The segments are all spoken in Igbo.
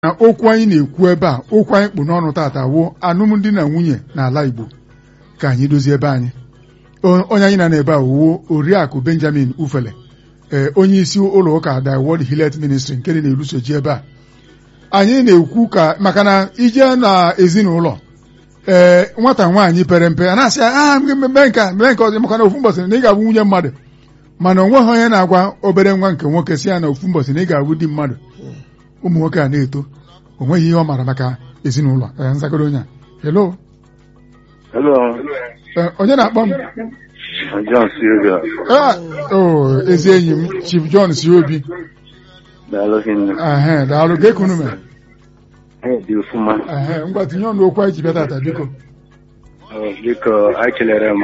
na okwu anyị na-ekwu ebe a okwu anyị kpụ n'ọnụ tata wụ alụmdi na nwunye n'ala Igbo ka anyị dozie ebe anyị onye anyị na n'ebe a wuo oriakụ Benjamin Ufele ee onye isi ụlọ ụka The World Hillet Ministry nke dị na-elusoji ebe a anyị na-ekwu ka maka na ije na ezinụlọ ee nwata nwaanyị pere mpe a na-asị a mee nke a mee nke ọzọ maka na ofu mbọsị na ị ga-abụ nwunye mmadụ mana onweghị onye na-agwa obere nwa nke nwoke si ya na ofu mbọsị na ị ga-abụ di mmadụ ụmụ nwoke a na-eto o nweghị ihe ọ maara maka ezinụlọ nzagoro onye a hello Hello. onye na-akpọ m John Silvia. o ezi enyi m Chief John si obi Daalụ hinne. ehe daalụ ka ekunu mere Ee, dị ọfụma. ehe ngwa tinye ọnụ okwu anyị ji bịa tata biko Ọ, Biko, anyị kelere m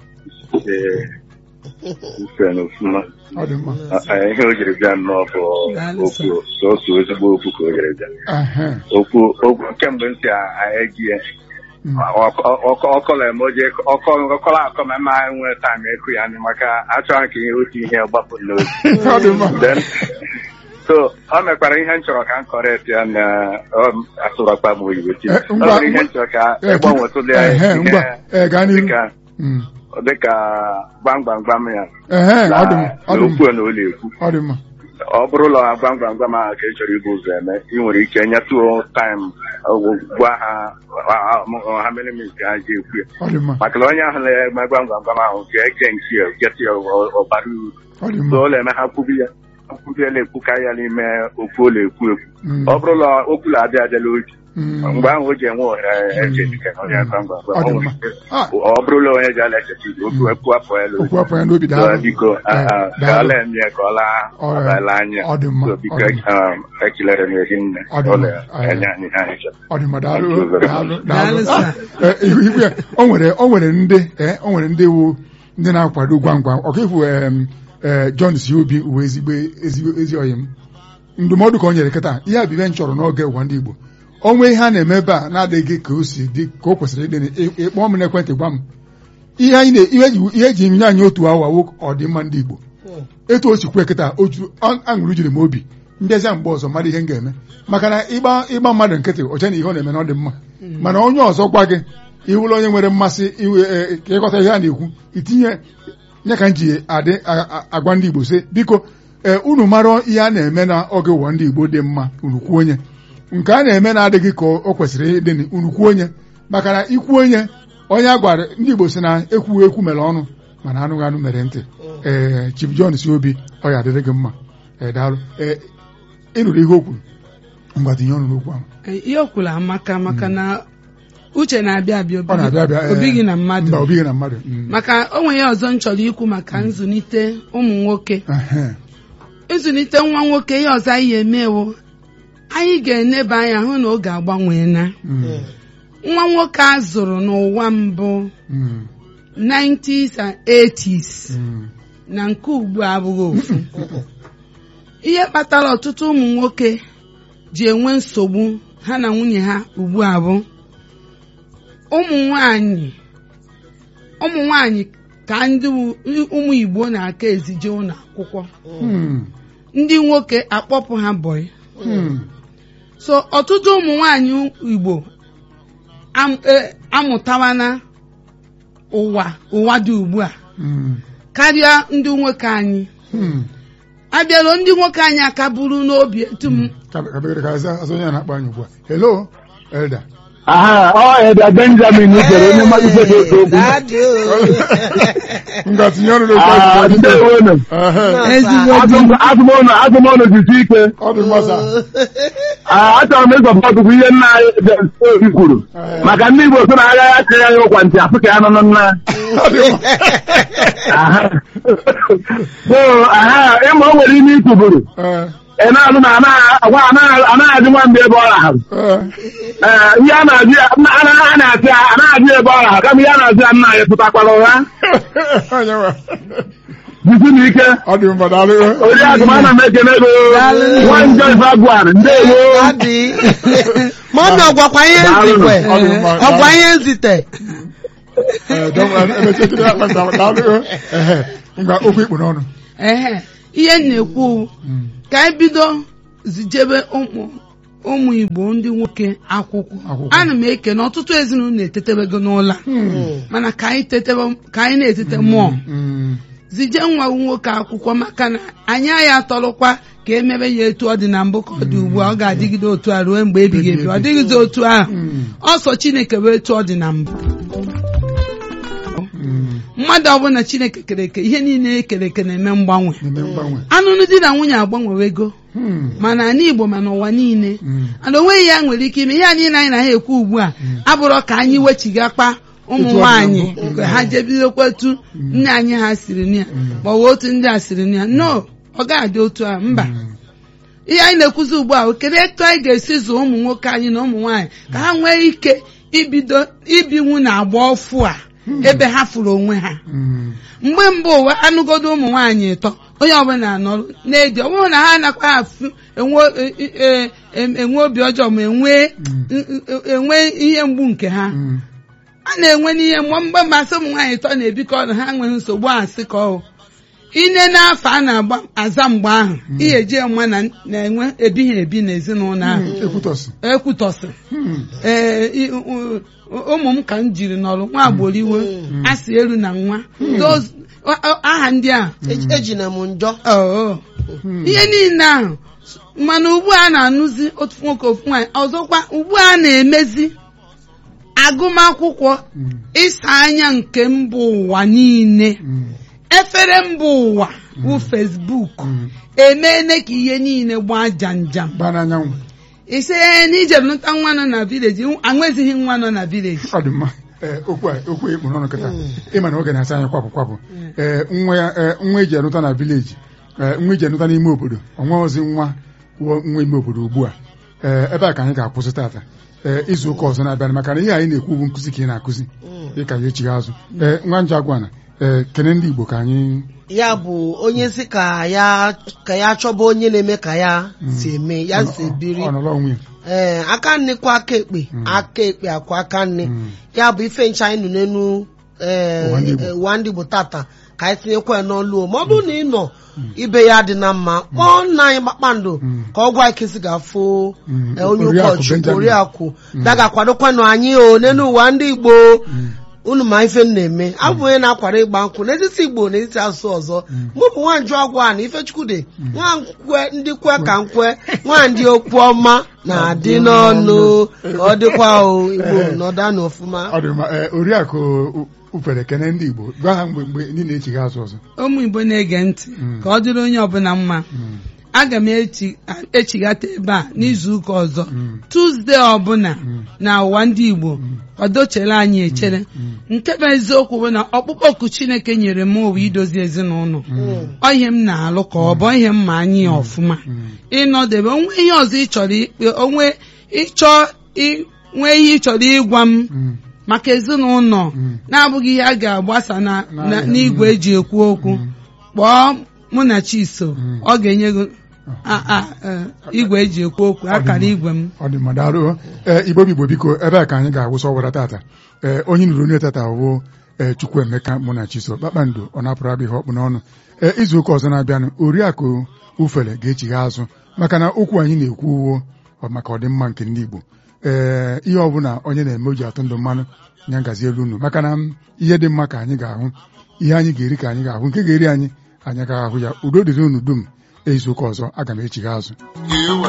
ife n'ọfụma. ọ dị mma A- Ihe o jiri bịa nnọọ bụ okwu sọsọ ezigbo okwu ka o jiri bịa. ehe Okwu okwu kemgbe m si anyị ji ya mm, ọkọla m oje ọkọla akọ ma mma anyị nwee taịm ekụ ya anyị maka achọghị ka ihe otu ihe gbapụ n'obi. ọ dị mma Then, so ọ mekwara ihe m chọrọ ka m kọrekt ya na asụrọkpa m oyibo chi. Eh, Ọ ngwa- nwere ihe m chọrọ ka Eh, ịgbanwetụli ehe ngwa ee gaa n'ihu dịka Mm, dịka gbam gbam gbam ya ehe na ọ dị mma ọ dị mma okwu na ụlọ ekwu ọ dị mma ọ bụrụ ụlọ gbam gbam gbam ahụ ka ị chọrọ ibu ụzọ eme ị nwere ike nyetụo taịm gwa ha ha mere mis ka ha ji ekwu ya ọ dị mma maka na onye ahụ na-eme gbam gbam gbam ahụ ga-ege nke ya geti ya ọbara uru ọ dị so mma ụlọ eme ha kwubi ya kwubiela ekwukarị ya n'ime okwu ụlọ ekwu ekwu Mm, ọ bụrụ ụlọ okwu na adị adịla oji mm, mgbe ahụ o ji enwe ohere eche dịka onye gbam gbam gbam ọ dị ọ mma nwere ike Ah, ọ bụrụla onye ji ala echechi okwu ekwu afọ ya okwu afọ ya n'obi So, daalụ biko Eh, ka daalụ. ọla eme ya ka ọ laa Ọ dị- ọbala anya ọ dị mma, So, ọ biko dị mma. um, ekele m ezi nne Ọ dị ọ mma. na-enye anyị ihe anyị chọrọ ọ dị mma daalụ Thank you very daalụ much. daalụ Daalụ, Ah, eh, ihu ihu ya o nwere o nwere ndị eh, o nwere ndị wu ndị na-akwado gwam gwam ọkaifu em, eh, John si obi uwe ezigbo ezigbo ezi oyi m ndụmọdụ ka o nyere kịta ihe abibe m chọrọ n'oge ụwa ndị Igbo onwe ihe a na-eme ebe a na-adịghị ka o si dị ka o kwesịrị ịdị ị- ịkpọọ m n'ekwentị gwa m ihe anyị na- ihe eji- ihe eji nye anyị otu awa wụ ọdịmma ndị Igbo etu o si kwue kịta oju ọ- aṅụrụ jiri m obi mbịazịa mgbe ọzọ mmadụ ihe m ga-eme maka na ịgba ịgba mmadụ nkịtị oche na ihe ọ na-eme na ọ dị mma mana onye ọzọ gwa gị iwụrụ onye nwere mmasị iwe e, ka ịghọta ihe a na-ekwu itinye nye ka m ji adị a- a- agwa ndị Igbo sị biko ee unu mara ihe a na-eme na oge ụwa ndị Igbo dị mma unu kwuo onye nke a na-eme na-adịghị ka o kwesịrị ịdị unu kwuo onye maka na ikwu onye onye a gwara ndị Igbo si na ekwughị ekwu mere ọnụ mana anụghị anụ mere ntị ee Chief John si obi ọ ya adịrị gị mma ee daalụ ee ịnụrụ ihe o kwuru ngwa tinye ọnụ n'okwu ahụ ihe o kwuru amaka maka na uche na-abịa abịa ọ na-abịa abịa ee, obighị na mmadụ mba obighị na mmadụ mm. maka o nwere ihe ọzọ m chọrọ ikwu maka nzụlite ụmụ nwoke Ehe. ịzụlite nwa nwoke ihe ọzọ anyị emewo anyị ga-eneba anya hụ na oge agbanweela Mm, nwa nwoke a zụrụ n'ụwa mbụ mm, 90s and 80s mm. na nke ugbu a abụghị ofu ihe kpatara ọtụtụ ụmụ nwoke ji enwe nsogbu ha na nwunye ha ugbu a bụ ụmụ nwanyị ụmụ nwanyị ka ndị wu- ụmụ Igbo na-aka ezije ụlọ akwụkwọ Mm, ndị nwoke akpọpụ ha bọyị mm. so ọtụtụ ụmụ nwanyị Igbo am- e- amụtawana ụwa ụwa dị ugbu a Mm, karịa ndị nwoke anyị mm. abịaruo ndị nwoke anyị aka buru n'obi etu m Ka- ka bekere ka aza aza onye a na-akpọ anyị ugbu a hello elda aha ọ Eda Benjamin jere onye mmalite dị otu okwu ngwa tinye ọnụ n'okwu Ah, anyị ndewonu. Ehe, ezigbo di Azụm- azụmọnụ azụmọnụ jisi ike ọ dị mmasị Ah, achọrọ m ịzọpụta ọtụtụ ihe nna anyị James Obi kwuru Eh. maka ndị Igbo so na agaghị akịrị anyị ụkwa ntị afụ ka ya nọ na nna ọ dị mma Aha. so aha ịma o nwere ime ikwuburu Ee, ị na-alụ na anaghị agwa anaghị anaghị adị nwa mgbe ebe ọ rahụrụ ee, Ee, ihe a na-ajụ ya nna- a na- a na-asị ya anaghị ajụ ya ebe ọ rahụrụ kama ihe a na-asị ya nna anyị pụtakwara ụgha onye nwe. jisi n'ike ọ dị mma daalụ oriakụ m ana m ekele gị Daalụ. nwa njọ Ifeagwan ndewo adị mọmi ọgwakwa ihe Daalụ. nzikwe Ọ dị mma, ọgwa daalụ. ihe nzite Ee, dọm- emechitiri ya kpata daalụ ehe ngwa okwu ikpu n'ọnụ ehe ihe m na-ekwu Mm, ka anyị bido zijebe ụmụ ụmụ igbo ndị nwoke akwụkwọ Akwụkwọ. ana m eke na ọtụtụ ezinụlọ na-etetebego n'ụlọ a. mana ka anyị tetebe ka anyị na-etete mmụọ Mm. zije nwa nwoke akwụkwọ maka na anyị ya atọrọkwa ka emebe ya etu ọ dị na mbụ ka ọ dị ugbu a ọ ga-adịgide otu a ruo mgbe ebighị ebi ọ dịghịzi otu ahụ Mm. ọsọ chineke bụ etu ọ dị na mbụ Mm. mmadụ ọbụla chineke kere eke ihe niile ekere eke na-eme mgbanwe na-eme mgbanwe anụnụ di na nwunye agbanwewego Mm. mana ala igbo ma n'ụwa niile Mm. ana onweghị ya nwere ike ime ihe a niile anyị na ha ekwu ugbu a abụrọ ka anyị wechigakpa ụmụ Etu ọ dị na nwaanyị mbụ. nke ha jebidokwetu nne anyị ha siri na ya ma ọ bụ otu ndị a siri na ya no ọ ga-adị otu a mba Mm. ihe anyị na-ekwuzi ugbu a kedu etu anyị ga-esi zụọ ụmụ nwoke anyị na ụmụ nwaanyị ka ha nwee ike ibido ibinwu na agba ọfụ a ebe ha fụrụ onwe ha Mm. mgbe mbụ ụwa anụgodo ụmụ nwaanyị ịtọ onye ọbụla anọrọ na-edi ọ bụrụ na ha anakwa afụ enwe e- e- e- enwe obi ọjọọ ma enwe enwe ihe mgbu nke ha Mm. a na-enwe n'ihe mgbe mgbe masị ụmụ nwaanyị ịtọ na-ebikọ ọnụ ha nweghị nsogbu asị ka ọ ine n'afọ a na-agba aza mgbe ahụ ihe eji nwa na na-enwe ebighị ebi n'ezinụlọ ahụ ekwutọsị ekwutọsị Mm. ee i- u- u- ụmụ m ka m jiri nọrọ nwa agboro iwe asị elu na nwa Those- a- a- aha ndị ahụ Eji- ejina m njọ Oo. ihe niile ahụ mana ugbu a na-anụzi otu nwoke ofu nwaanyị ọzọkwa ugbu a na-emezi agụmakwụkwọ Mm. ịsa anya nke mba ụwa niile Mm. efere mba ụwa bụ fesbuk Mm. emeela ka ihe niile gbaa janjam gbaa n'anyanwụ ise na ije nụta nwa nọ na vileji anwezighị nwa nọ na vileji ọ dị mma ee okwu a okwu a ekpuru ọnụ kịta ịma na oge na-asa anyị kwapụ kwapụ ee nwa ya ee nwa eji anụta na vileji ee nwa eji anụta n'ime obodo ọnwa ozi nwa wụọ nwa ime obodo ugbu a ee ebe a ka anyị ga-akwụsị tata ee izu ụka ọzọ na-abịa maka na ihe anyị na-ekwu bụ nkụzi ka ị na-akụzi dịka ya echighị azụ ee nwa njọ agwana ee kene ndị Igbo ka anyị ya bụ onye si ka ya ka ya chọba onye na-eme ka ya si eme ya si biri ọ nọrọ onwe ya ee aka nne kwa aka ekpe aka ekpe akwa aka nne Mm. ya bụ ife ncha anyị nụ n'elu ee, Ụwa ndị Igbo. ee, ụwa ndị Igbo tata ka anyị tinyekwa ya n'ọlụ o. ma ọ bụrụ na ị nọ ibe ya dị na mma kpọọ nna anyị kpakpando Mm. ka ọ gwa anyị kesi ga-afụ Mm. ee, onye Oriakụ ụkọchukwu Benjamin. oriakụ daga kwadokwanụ anyị o n'elu ụwa ndị Igbo unu ma ife m na-eme abụ onye na-akwara ịgba nkwụ n'etiti Igbo na etiti asụsụ ọzọ mụ bụ nwanjụ agwa na Ifechukwude nwankwe ndị kwe ka nkwe nwandị okwu ọma na-adị n'ọnụ ka ọ dịkwa o Igbo nọdanụ ọfụma ọ dị mma ee oriakụ ufere kene ndị Igbo gwa ha mgbe mgbe ndị na-echighị azụ ọzọ ụmụ igbo na-ege ntị Mm. ka ọ dịrị onye ọbụla mma Mm. aga m echi- echighata ebe a n'izu ụka ọzọ Mm. tuzdee ọbụla Mm. na ụwa ndị igbo kwadochere anyị echere nke bụ eziokwu bụ na ọkpụkpọ oku chineke nyere m owe idozi ezinụlọ ọ ihe m na-alụ ka ọ bụ ihe m ma anyị ya ọfụma ịnọdebe onwe ihe ọzọ ị chọrọ ikpe onwe ịchọ i- nwee ihe ị chọrọ ịgwa m Mm. maka ezinụlọ Mm. na-abụghị ihe a ga-agbasa na- Na- na- n'igwe eji ekwu okwu kpọọ mụ na chiso Mm. ọ ga-enye gị a- a- eh, igwe eji ekwu okwu akara igwe m ọ dị mma daalụ ee igbo bụ igbo biko ebe a ka anyị ga-awụsa ọwara tata ee onye nụrụ onye tata wụ ee Chukwuemeka mụ na Chiso kpakpando ọ napụrụ abịa ihe ọkpụ n'ọnụ ee izu ụka ọzọ na-abịanụ oriakụ ufele ga-echigha azụ maka na okwu anyị na-ekwu uwo maka ọdịmma nke ndị Igbo ee ihe ọbụla onye na-eme o ji atụ ndụ mmanụ nya ngazi elu unu maka na m, ihe dị mma ka anyị ga-ahụ ihe anyị ga-eri ka anyị ga-ahụ nke ga-eri anyị anyị ga-ahụ ya udo dịrị unu dum izu ụka ọzọ aga m echigha azụ